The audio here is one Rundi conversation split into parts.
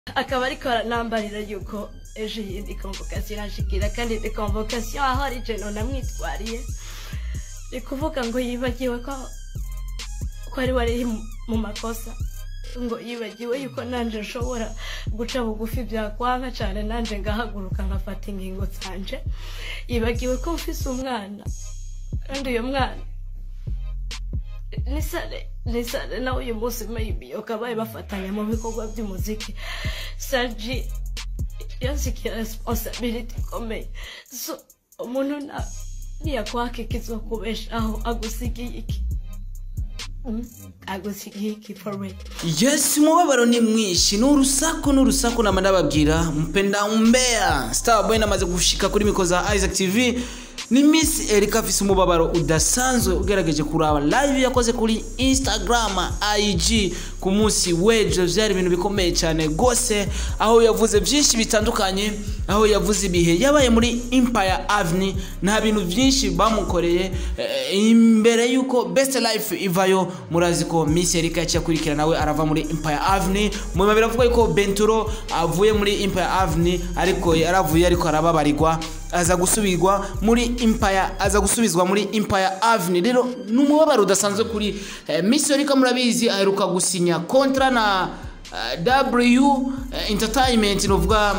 akaba ariko aranambarira yuko ejo yindi convocation irashikira kandi ni convocation aho ari je namwitwariye ni kuvuga ngo yibagiwe ko ko ari wari mu makosa ngo yibagiwe yuko nanje nshobora guca bugufi byakwanka cyane nanje ngahaguruka nkafata ingingo zanje yibagiwe ko mfise umwana kandi uyo mwana nisare nisare nawe uyu munsi maybe ukabaye bafatanya mu bikorwa by'umuziki sarji yansikiye responsibility ikomeye so umuntu na niyakwaka ikizokubeshaho agusigiye iki agusigiye iki for real yes umubabaro ni mwinshi ni urusaku ni urusaku nama ndababwira mpenda umbea starboy namaze gushika kuri miko za isaac tv ni miss erika afise umubabaro udasanzwe ugerageje kuraba live yakoze kuri instagram ig ku munsi w'ejo byari ibintu bikomeye cyane rwose aho yavuze byinshi bitandukanye aho yavuze ibihe yabaye muri empire avenue nta bintu byinshi bamukoreye eh, imbere y'uko best life ivayo murazi ko miss erika yaciye akurikira nawe arava muri empire avenue mu biba biravuga yuko benturo avuye muri empire avenue ariko yaravuye ariko arababarirwa aza gusubirwa muri empire aza gusubizwa muri empire avenue rero ni umubabaro udasanzwe kuri eh, miss erika murabizi aheruka gusinya kontra na uh, w eh, entertainment novuga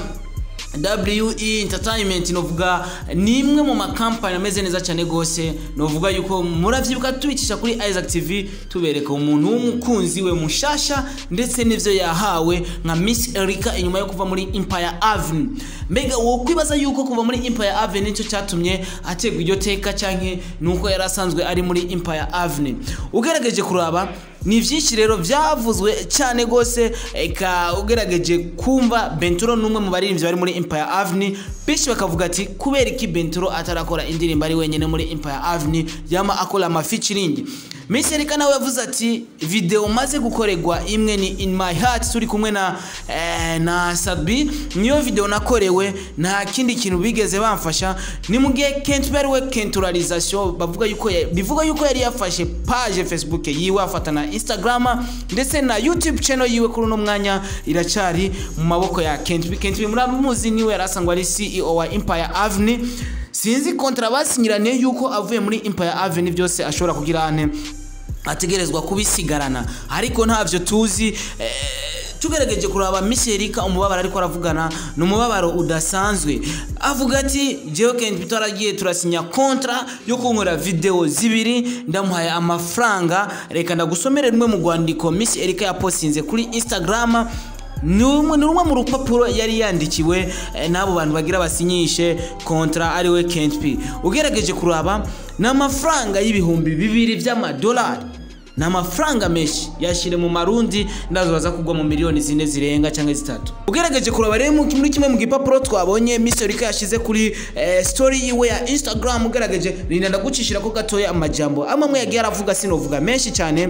we entertainment novuga ni imwe mu makampani ameze neza cyane rwose novuga yuko muravyibuka tubicisha kuri isaac tv tubereka umuntu w'umukunzi we mushasha ndetse n'ivyo yahawe nka miss erika inyuma yo kuva muri empire avenue mbega wo kwibaza yuko kuva muri empire avenue nicyo cyatumye ategwa iryo teka canke nuko yari asanzwe ari muri empire avenue ugerageje kuraba ni byinshi rero byavuzwe cyane rwose eka ugerageje kumva benturo n'umwe mu baririmbyi bari muri empire avenue benshi bakavuga ati kubera iki benturo atarakora indirimbo ari wenyine muri empire avenue yama akora amafeaturing Miss Erika nawe yavuze ati video maze gukorerwa imwe ni in my heart turi kumwe na eh, na Sabi niyo video nakorewe nta kindi kintu bigeze bamfasha ni mu gihe Kentberry we kenturalisation bavuga yuko ya- bivuga yuko yari yafashe page Facebook yiwe afata na Instagram ndetse na YouTube channel yiwe kuri uno mwanya iracari mu maboko ya Kentby Kentby muramuzi niwe yarasangwa ari CEO wa Empire Avenue sinzi kontra basinyiraniye yuko avuye muri Empire Avenue byose ashobora kugira ane ategerezwa kubisigarana ariko ntavyo tuzi eh, tugerageje kuraba Miserika umubabaro ariko aravugana ni umubabaro udasanzwe avuga ati jewe Ken twaragiye turasinya kontra yo kunkora video zibiri ndamuhaye amafaranga reka ndagusomere rumwe mu rwandiko Miss Erika yapostinze kuri Instagram ni rumwe ni rumwe mu rupapuro yari yandikiwe eh, n'abo bantu bagira basinyishe kontra ariwe Kent P ugerageje kuraba ni amafaranga y'ibihumbi bibiri by'amadolari ni amafaranga menshi yashyire mu marundi ndazo baza kugwa mu miliyoni zine zirenga cyangwa zitatu ugerageje kuraba rero mu- muri kimwe mu gipapuro twabonye Miss Erika yashyize kuri eh, story yiwe ya Instagram ugerageje rinda ndagucishira ko gatoya amajambo amwe amwe yagiye aravuga sinovuga menshi cyane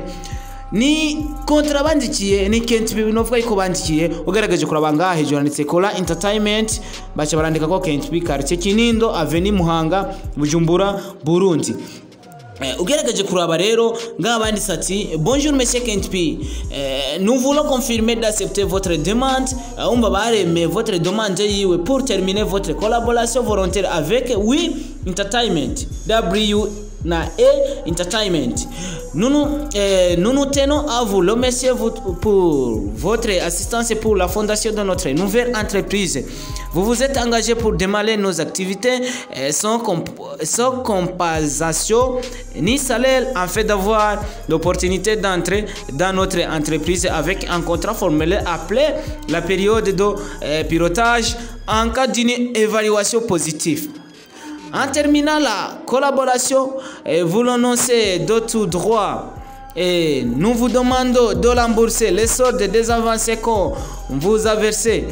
ni kontra bandikiye ni Kent B novuga yuko bandikiye ugaragaje kuraba ngaha hejuru handitse Kora Entertainment baca barandika ko Kent B quartier Kinindo Avenue Muhanga Bujumbura Burundi Eh, ugerageje kuraba rero ngaha banditse ati bonjour monsieur Kent P eh, nous voulons confirmer d'accepter votre demande Eh, umva baremeye votre demande yiwe pour terminer votre collaboration volontaire avec oui entertainment W na E Entertainment. Nous nous, euh, nous nous tenons à vous remercier vous- pour votre assistance pour la fondation de notre nouvelle entreprise. Vous vous êtes engagé pour démarrer nos activités euh, sans, comp- sans compensation ni salaire en fait d'avoir l'opportunité d'entrer dans notre entreprise avec un contrat formel appelé la période de euh, pilotage en cas d'une évaluation positive. En terminant la collaboration, eh, vous l'annoncez de tout droit. Et nous vous demandons de rembourser les soldes des avancées qu'on vous a versés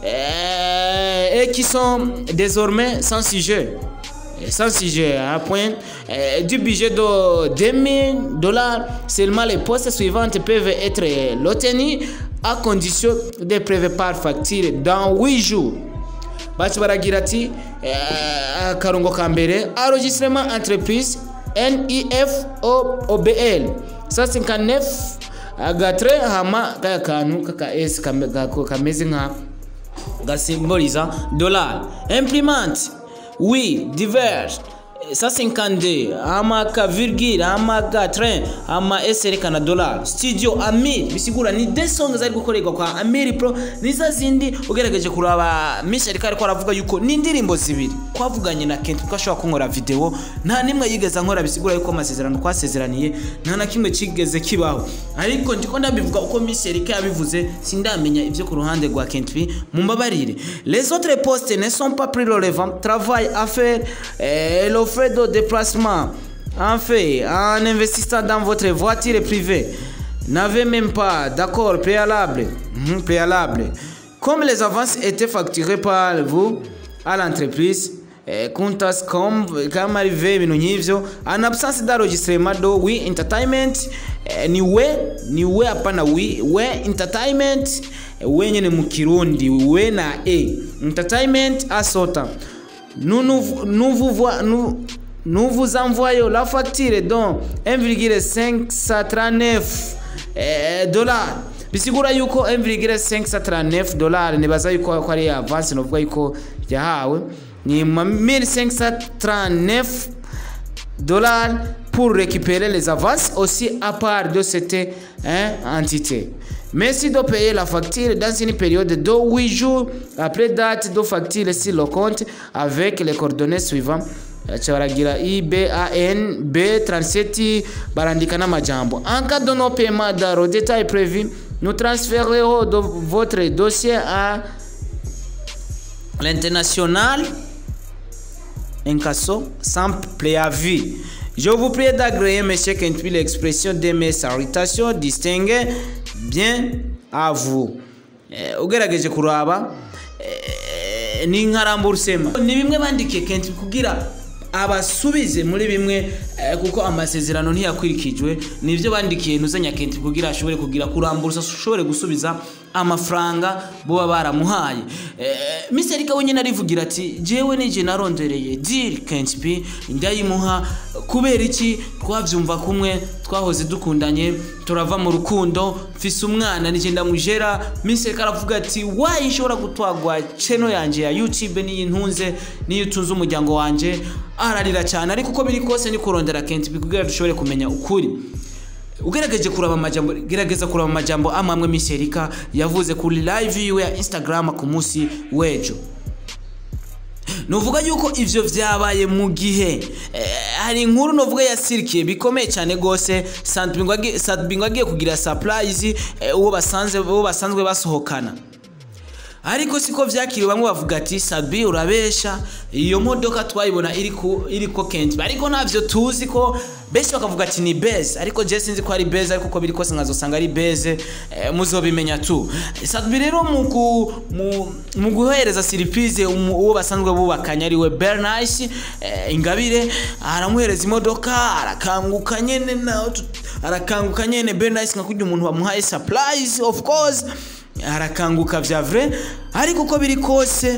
eh, et qui sont désormais sans sujet. Eh, Sans sujet, à point eh, du budget de 2000 dollars, seulement les postes suivantes peuvent être retenus à condition de prévoir facture dans 8 jours. bacu baragira ati eh, akarongo ka mbere enregistrement entreprise nef obl 159 agatre hama kaya kantu kaka s kame- gako- kameze nka gasimboliza dollar imprimante oui divers 152 ama ka virgule ama ga train ama s erekana dollar studio amir bisigura ni de song zari gukorerwa kwa amir pro niza zindi ugerageje kuraba miss ariko ariko aravuga yuko ni indirimbo zibiri twavuganye na Kent ko ashobora kunkora video nta nimwe yigeze nkora bisigura yuko amasezerano twasezeraniye nta na kimwe kigeze kibaho ariko ndiko ndabivuga uko miss Erika yabivuze sindamenya ivyo ku ruhande rwa Kent P mumbabarire les autres postes ne sont pas pris relevant travail à faire euh, le frais de déplacement en fait en investissant dans votre voiture privée n'avez même pas d'accord préalable Mhm, préalable comme les avances étaient facturées par vous à l'entreprise eh, Kuntas com kama arrivé ibintu nk'ivyo en absence d'enregistrement do we entertainment eh, ni we ni we hapana we we entertainment eh, we nyene mu kirundi we na e entertainment asota nous nous nous vous voi- nous nous vous envoyons la facture donc 1,539 eh, dollars bisigura yuko 1,539 dollars nibaza yuko ko ari avance novuga yuko yahawe ni ma 1539 dollars pour récupérer les avances aussi à part de cette hein, entité. Merci de payer la facture dans une période de 8 jours après date de facture sur le compte avec les coordonnées suivantes. Acha baragira IBAN B37 barandika n'amajambo. En cas de non paiement dans le détail prévu, nous transférerons de votre dossier à l'international incasso sans préavis. Je vous prie d'agréer, monsieur Kentpi, l'expression de mes salutations distinguées bien à vous. Eh, ugerageje kuraba eh, ni nkaramburusema ni bimwe bandikiye Kentpi kugira abasubize muri bimwe eh, kuko amasezerano ntiyakurikijwe nivyo bandikiye ntuzanya Kentpi kugira ashobore kugira kuramburusa ashobore gusubiza amafaranga boba baramuhaye eh, Mr. Erika wenyine arivugira ati jewe nije narondereye deal Kentpi ndayimuha kubera iki twavyumva kumwe twahoze dukundanye turava mu rukundo mfise umwana nije ndamujera Mr. Erika aravuga ati wayi nshobora gutwagwa channel yanje ya YouTube niyi ntunze niyo utunze umuryango wanje ararira cyane ariko uko biri kose ni kurondera Kentpi kugira dushobore kumenya ukuri ugerageje kuraba amajambo gerageza kuraba amajambo amwe amwe Miss Erika yavuze kuri live yiwe ya Instagram ku munsi w'ejo nuvuga yuko ivyo vyabaye mu gihe eh, hari inkuru novuga yasirikiye bikomeye cyane gose Sadbingo agiye kugira surprise eh, uwo basanze uwo basanzwe basohokana ariko siko vyakiriwe bamwe bavuga ati sabi urabesha iyo modoka twayibona iriko iriko Kent ariko navyo tuzi ko benshi bakavuga ati ni beze ariko je sinzi ko ari beze ariko ko biri kose nkazosanga ari beze eh, muzobimenya tu sabi rero mu ku- mu- mu guhereza surprise umu- uwo basanzwe bubakanye ari we Bernice eh, ingabire aramuhereza imodoka arakanguka nyene na arakanguka nyene Bernice nka kurya umuntu bamuhaye surprise of course arakanguka vya vrai ariko uko biri kose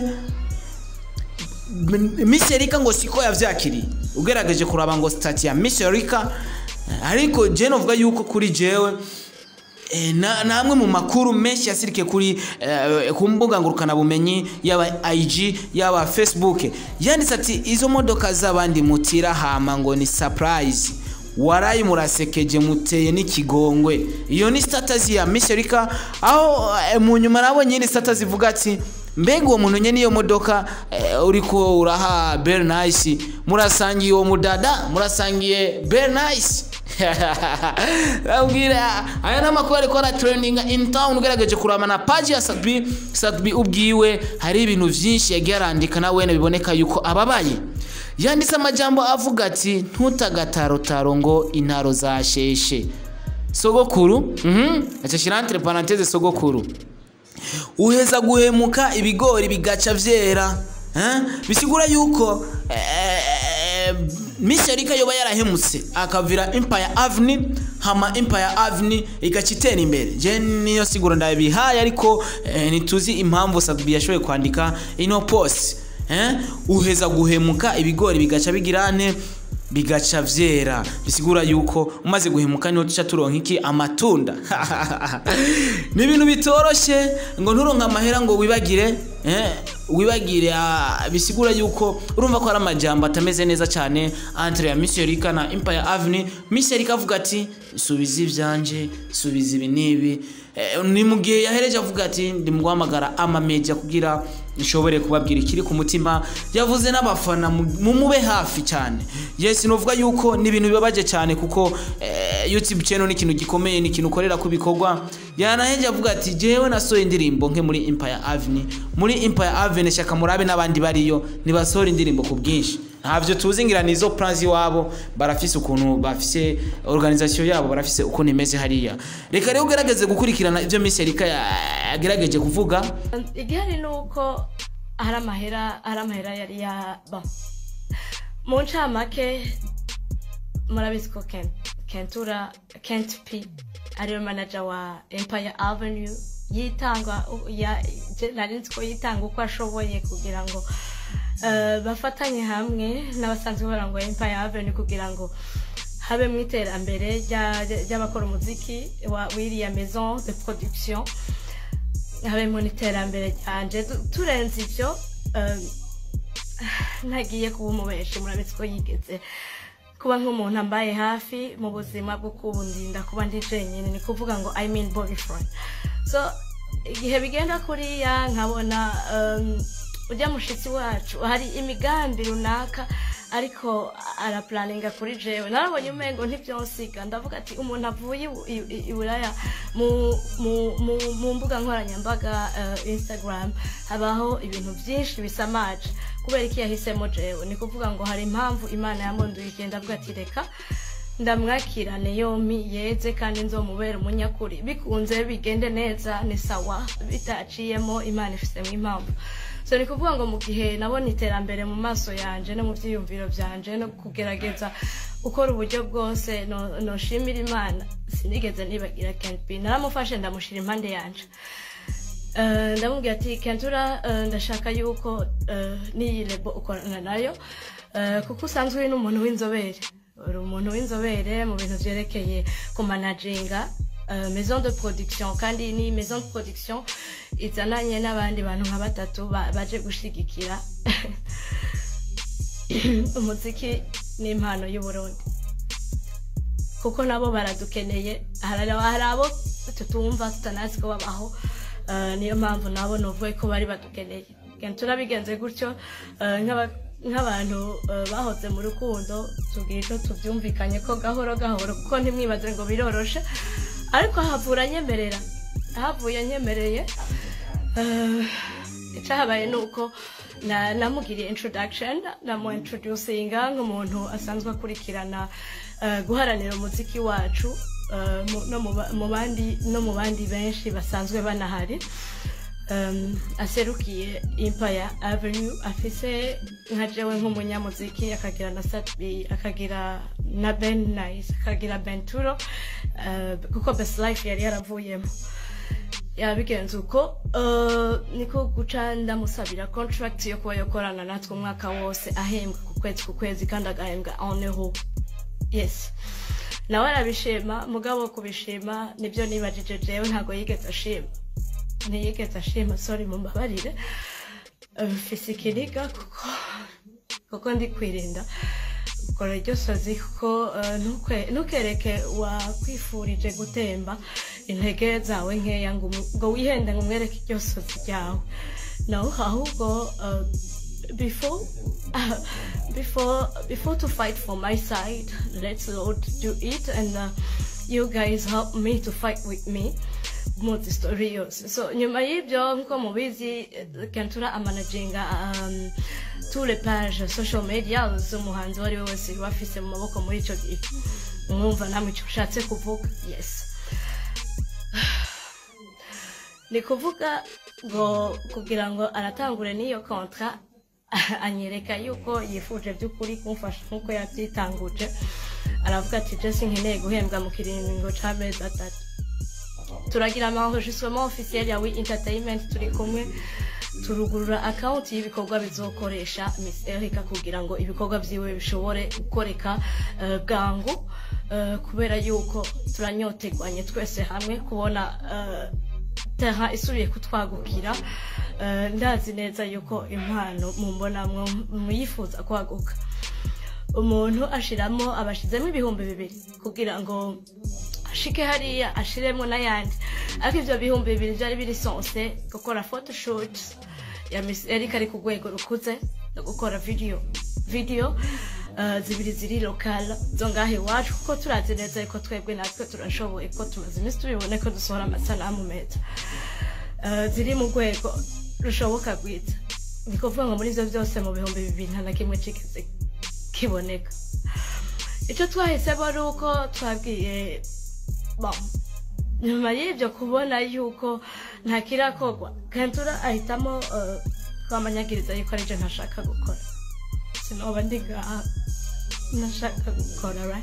M- Miss Erika ngo siko yavyakiriye ugerageje kuraba ngo stati ya Miss Erika ariko je novuga yuko kuri jewe eh, na namwe mu makuru menshi yasirike kuri eh, ku mbuga ngurukana bumenyi yaba IG yaba Facebook yanditse ati izo modoka z'abandi mutira hama ngo ni surprise warayi murasekeje muteye n'ikigongwe iyo ni status ya Miss Erika aho eh, mu nyuma nabonye ni status ivuga ati mbega uwo muntu nyene iyo modoka eh, uriko uraha Bernice murasangiye uwo mudada murasangiye Bernice abwira aya ni amakuru ariko ara trending in town ugerageje kuraba na page ya Sadbi Sadbi ubwiwe hari ibintu vyinshi yagiye arandika na wene biboneka yuko ababaye yanditse amajambo avuga ati ntutagatarotaro ngo intaro zasheshe sogokuru mhm acashira entre parenthèse sogokuru uheza guhemuka ibigori bigaca vyera eh? bisigura yuko eh, Miss Erika yoba yarahemutse akavira Empire Avenue hama Empire Avenue igaca itera imbere je niyo siguro ndabihaye ariko eh, ntituzi impamvu Sadbi yashoboye kwandika ino post eh? uheza guhemuka ibigori bigaca bigirane bigaca vyera bisigura yuko umaze guhemuka niho tuca turonka iki amatunda ni ibintu bitoroshe ngo nturonke amahera ngo wibagire eh, wibagire ah, bisigura yuko urumva ko hari amajambo atameze neza cyane entre ya Miss Erika na Empire Avenue Miss Erika avuga ati subiza ivyanje subiza ibi nibi eh, ni mu gihe yahereje avuga ati ndi mu guhamagara ama media kugira nshobore kubabwira ikiri ku mutima yavuze n'abafana mu- mumube hafi cyane yes novuga yuko ni ibintu bibabaje cyane kuko eh, youtube channel ni ikintu gikomeye ni ikintu ukorera ku bikorwa yanaheje avuga ati jewe nasohoye indirimbo nke muri empire avenue muri empire avenue shaka murabe n'abandi bariyo nibasohora indirimbo ku bwinshi ntabyo tuzi ngira ni izo plans iwabo barafise ukuntu bafise organisation yabo barafise ukuntu imeze hariya reka rero ugerageze gukurikirana ibyo Miss Erika ya- yagerageje kuvuga igihari ni uko hari amahera hari amahera yari ya bon mu ncamake murabizi ko Ken- kentura kent p ariwe manager wa empire avenue yitanga ya- je- nari nzi ko yitanga uko ashoboye kugira ngo eh, bafatanye hamwe n'abasanzwe barangwa empire avenue kugira ngo habe mu iterambere rya- ry'abakora umuziki wa wiriya maison de production habemo n'iterambere ryanje Tu- turenze ibyo um, ntagiye kuba umubeshi murabizi ko yigeze kuba nk'umuntu ambaye hafi mu buzima bwo kubundinda kuba ndi jenyine ni kuvuga ngo i mean boyfriend so igihe bigenda kuriya nkabona um, ujya mushitsi wacu hari imigambi runaka ariko arapulaninga kuri jewe narabonye umengo ntibyonsiga ndavuga ati umuntu avuye i- i- i- i buraya mu, mu, mu, mu mbuga nkoranyambaga uh, instagram habaho ibintu byinshi bisamaje kubera iki yahisemo jewe ni kuvuga ngo hari impamvu imana yamunduye igihe ndavuga ati reka ndamwakirane yompi yeze kandi nzomubera umunyakuri bikunze bigende neza ni sawa bitaciyemo imana ifisemo impamvu so ni kuvuga ngo mu gihe nabona iterambere mu maso yanje no mu byiyumviro byanje no kugerageza gukora uburyo bwose no- noshimira imana sinigeze nibagira kenpi naramufashe ndamushyira impande yanje Eh, ndamubwira ati kentura eh, ndashaka yuko eh, n'iyi lebo ukorana nayo eh, kuko usanzwe uri n'umuntu w'inzobere uri umuntu w'inzobere mu bintu byerekeye kumanaginga eh, maison de production kandi ni maison de production izananye n'abandi bantu nka batatu ba- baje gushigikira umuziki n'impano y'uburundi kuko nabo baradukeneye hari hari abo tutumva tutanazi ko babaho eh, niyo mpamvu nabo nuvuye ko bari badukeneye Kandi turabigenze gutyo eh, nk'aba- nk'abantu eh, bahoze mu rukundo tubwira icyo tubyumvikanye ko gahoro gahoro kuko ntimwibaze ngo biroroshe ariko havura nyemerera havuye nyemereye eh, icyahabaye ni uko na- namugiriye introduction namu introducinga nk'umuntu asanzwe akurikirana eh, guharanira umuziki wacu eh, mu- no mu ba- mu bandi no mu bandi benshi basanzwe banahari um, aserukiye impaya avenue afise nka jewe nk'umunyamuziki akagira na satbi akagira na ben nice akagira benturo uh, kuko best life yari yaravuyemo yabigenze uko uh, niko guca ndamusabira contract yo kuba yokorana natwe umwaka wose ahembwa ku kwezi ku kwezi kandi agahembwa en euro yes nawe arabishima mugabo kubishima nibyo nibajije jewe ntabwo yigeze ashima ntiyigeze ashima sorry mumbabarire Eh, mfise ikiniga kuko kuko ndi kwirinda ukora iryo sozi kuko eh, ntukwe- ntukereke wakwifurije gutemba intege zawe nkeya ngo umu- ngo wihende ngo umwereke iryo sozi ryawe no ahubwo eh, before uh, before before to fight for my side let's lord do it and uh, you guys help me to fight with me muzi story yose so nyuma y'ibyo nkuko mubizi eh, kentura amanaginga um, tous les pages social media z'umuhanzi uwo ari we wese uba afise mu maboko muri icyo gihe mwumva namwe icyo ushatse kuvuga yes ni kuvuga ngo kugira ngo aratangure n'iyo kontra anyereka yuko yifuje by'ukuri kumfasha nk'uko yabyitanguje aravuga ati jesi nkeneye guhembwa mu kiringo c'amezi atatu turagira ama enregistrement officiel ya we entertainment turi kumwe turugurura akawunti y'ibikorwa bizokoresha miss erica kugira ngo ibikorwa vyiwe bishobore gukoreka eh, bwangu eh, kubera yuko turanyotegwanye twese hamwe kubona eh, terrain isubiye kutwagukira Eh, ndazi neza yuko impano mumbonamwo muyifuza kwaguka umuntu ashiramo abashizemo ibihumbi bibiri kugira ngo ashike hariya ashiremo n'ayandi ariko ivyo bihumbi bibiri vyari biri sonse gukora photoshoot ya Miss Erica ari ku rwego rukuze no gukora video video uh, zibiri ziri lokal zo ngaho iwacu kuko turazi neza yuko twebwe natwe turashoboye ko tumaze iminsi tubibone ko dusohora amasanamu meza Uh, ziri mu rwego rushoboka rwiza ni kuvuga ngo muri ivyo vyose mu bihumbi bibiri nta na kimwe cikize kiboneka icyo twahisemo ari uko twabwiye bon nyuma y'ibyo kubona yuko nta kirakorwa kentura ahitamo uh, kwamanyagiriza yuko aribyo ntashaka gukora sinoba ndi ngaha ntashaka gukora right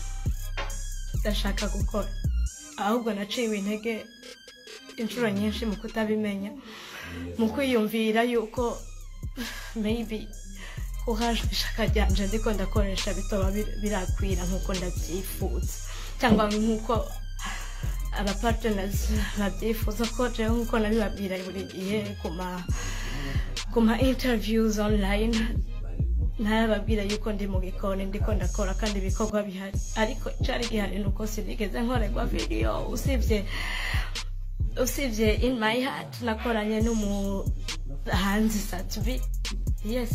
ndashaka gukora ahubwo naciwe intege inshuro nyinshi mu kutabimenya mu kwiyumvira yuko maybe kuhajwe ishaka ryanje ndiko ndakoresha bitoba bir- birakwira nk'uko ndabyifuza cyangwa nk'uko aba partners babyifuza ko jewe nk'uko nabibabwira buri gihe ku ma ku ma interviews online ntarababwira yuko ndi mu gikoni ndiko ndakora kandi ibikorwa bihari ariko icari gihari ni uko sinigeze nkorerwa video usibye usibye in my heart nakoranye n'umuhanzi satbi yes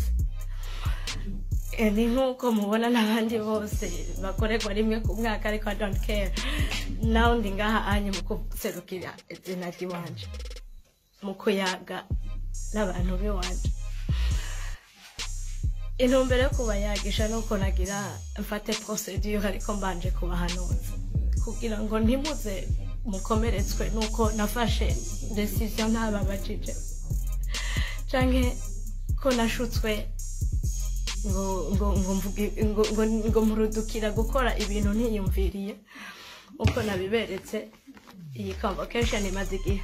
Eh, ni nk'uko mubona n'abandi bose bakorerwa rimwe ku mwaka ariko I don't care nawe ndi ngaha anye mu kuserukira izina ry'iwanje mu kuyaga n'abantu b'iwanje intumbero yo kubayagisha nuko nagira mfate procedure ariko mbanje kubahanuza kugira ngo ntimuze mukomeretswe nuko nafashe decision ntababajije canke ko nashutswe ngo ngo ngo mvuge- ngo ngo ngo mpurudukira gukora ibintu ntiyumviriye uko nabiberetse iyi convocation imaze igihe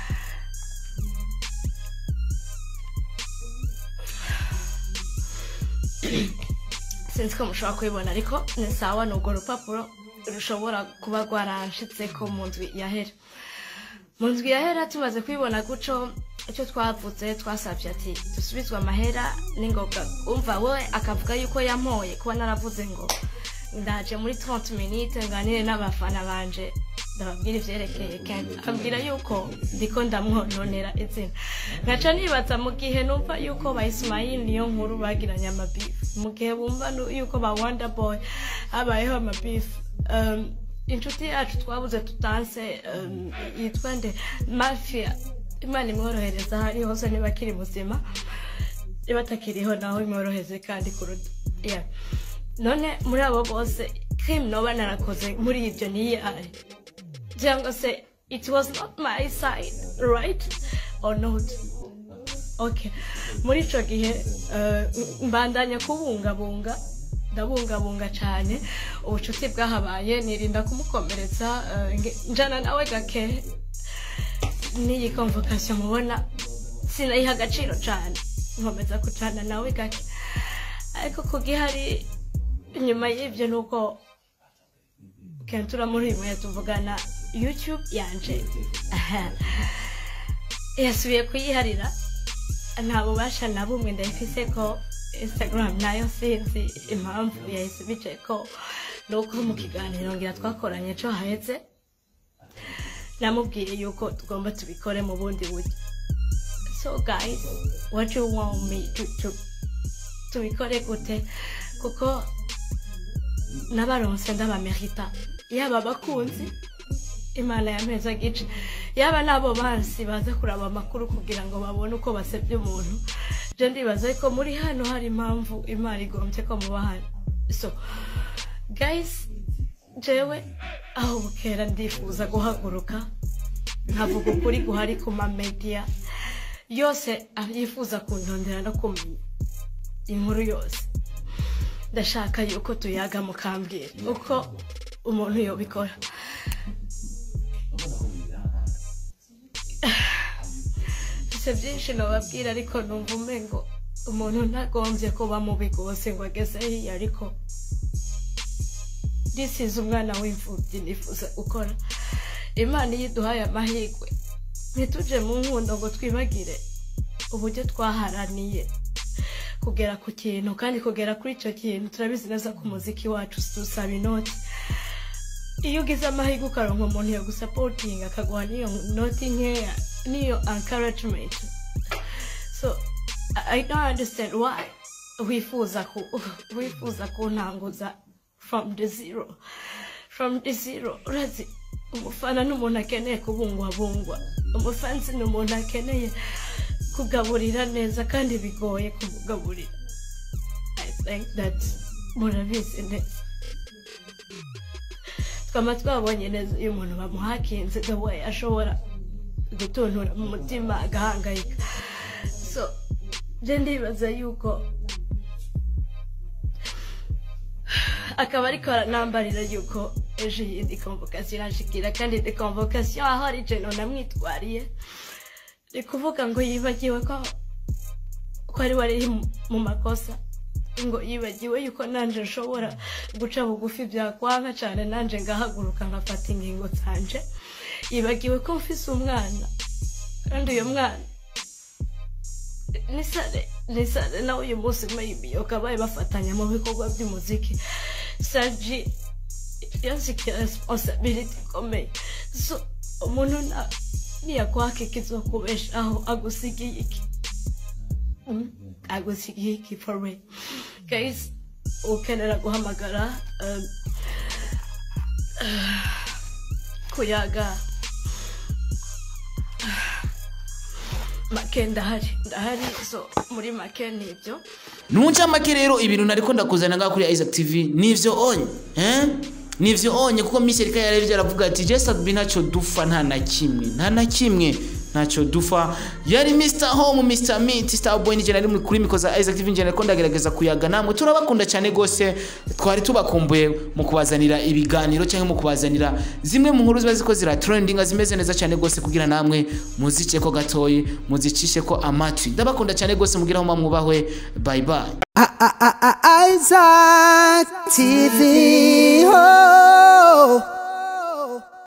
sinzi ko mushobora kubibona ariko ni sawa ni urwo rupapuro rushobora kuba rwaranshitseko mu ndwi yahera mu ndwi yahera tumaze kubibona guco icyo twavuze twasabye ati dusubizwe amahera n'ingoga umva we akavuga yuko yampoye kuba naravuze ngo ndaje muri 30 minutes nganire n'abafana banje ndababwira ivyerekeye Ken ambwira yuko ndiko ndamwononera izina nkaca nibaza mu gihe numva yuko ba Ismail niyo nkuru bagiranye amabifu mu gihe bumva nu- yuko ba Wonder Boy habayeho amabifu um, inshuti yacu twabuze tutanse um, yitwa nde mafia imana imworohereza aho ari hose niba akiri muzima niba atakiriho naho imworoheze kandi kuruta yeah. none muri abo bose crime noba narakoze muri ibyo niyahe cyangwa se it was not my side right or not okay muri ico gihe eh, mbandanya kubungabunga ndabungabunga cyane ubucuti bwahabaye nirinda kumukomeretsa eh, nge- njana nawe gake n'iyi convocation mubona sinayiha agaciro cyane nkomeza kucana nawe gake ariko kugihari nyuma y'ibyo ni uko kentura muri uyu mwanya tuvugana youtube yanje yasubiye kuyiharira nta bubasha na bumwe ndayifise ko instagram nayo sinzi impamvu yahise bicaye ko ni uko mu kiganiro ngira twakoranye ejo haheze namubwiye yuko tugomba tubikore mu bundi buryo so guys what you want me to, to tubikore gute kuko n'abaronse ndabamerita yaba abakunzi imana yameza gice yaba n'abo bansi baza kuraba amakuru kugira ngo babone uko basebye umuntu je ndibaza ko muri hano hari impamvu imana igombye ko muba hano so guys jewe aho bukera ndifuza guhaguruka nkavuga ukuri guhari ku mamedia yose yifuza kuntondera no kumenya inkuru yose ndashaka yuko tuyaga mukambwira uko umuntu yobikora mfise byinshi nababwira ariko numva umengo umuntu ntagombye kuba mubi rwose ngo ageze hiya ariko risize umwana w'imfubyi nifuza gukora imana iyo iduhaye amahirwe ntituje mu nkundo ngo twibagire uburyo twaharaniye kugera ku kintu kandi kugera kuri icyo kintu turabizi neza ko umuziki wacu dusaba inoti iyo ugize amahirwe ukaronka umuntu yo gusapotinga akaguha n'iyo noti nkeya n'iyo encouragement so I I don't understand why wifuza ku wifuza kuntanguza from the zero from the zero urazi umufana ni umuntu akeneye kubungwabungwa umufansi ni umuntu akeneye kugaburira neza kandi bigoye kumugaburira i think that murabizi neza twaba twabonye neza iyo umuntu bamuhakinze the way ashobora gutuntura mu mutima agahangayika so byo ndibaza yuko akaba ariko aranambarira yuko ejo iyindi convocation irashikira kandi de convocation aho ari jeno namwitwariye ni kuvuga ngo yibagiwe ko ko ari wari mu makosa ngo yibagiwe yuko nanje nshobora guca bugufi byakwanka cyane nanje ngahaguruka nkafata ingingo zanje yibagiwe ko mfise umwana kandi uyu mwana nisare nisare nawe uyu munsi maybe ukabaye bafatanya mu bikorwa by'umuziki saji yansikiye responsibility ikomeye so umuntu na niyakwaka ikizokubeshaho agusigiye iki Mm, agusigiye iki for real guys ukenera guhamagara um, kuyaga make ndahari ndahari so muri make nibyo ntuca make rero ibintu nariko ndakuzana ngaha kuri isaac tv nivyo onye eh? nivyo onye kuko misi erika yari aravuga ati jesa bi ntacyo dupfa nta na kimwe nta na kimwe ntacyo dupfa yari mr home mr meat star boy nije nari kuri mikoza isaac tv nje nariko ndagerageza kuyaga namwe turabakunda cyane gose twari tubakumbuye mu kubazanira ibiganiro cyangwa mu kubazanira zimwe mu nkuru ziba ziko zira trending zimeze neza cyane gose kugira namwe muzice ko gatoyi muzicishe ko amatwi ndabakunda cyane gose mugira aho mwubahwe bye bye Isaac TV. Oh.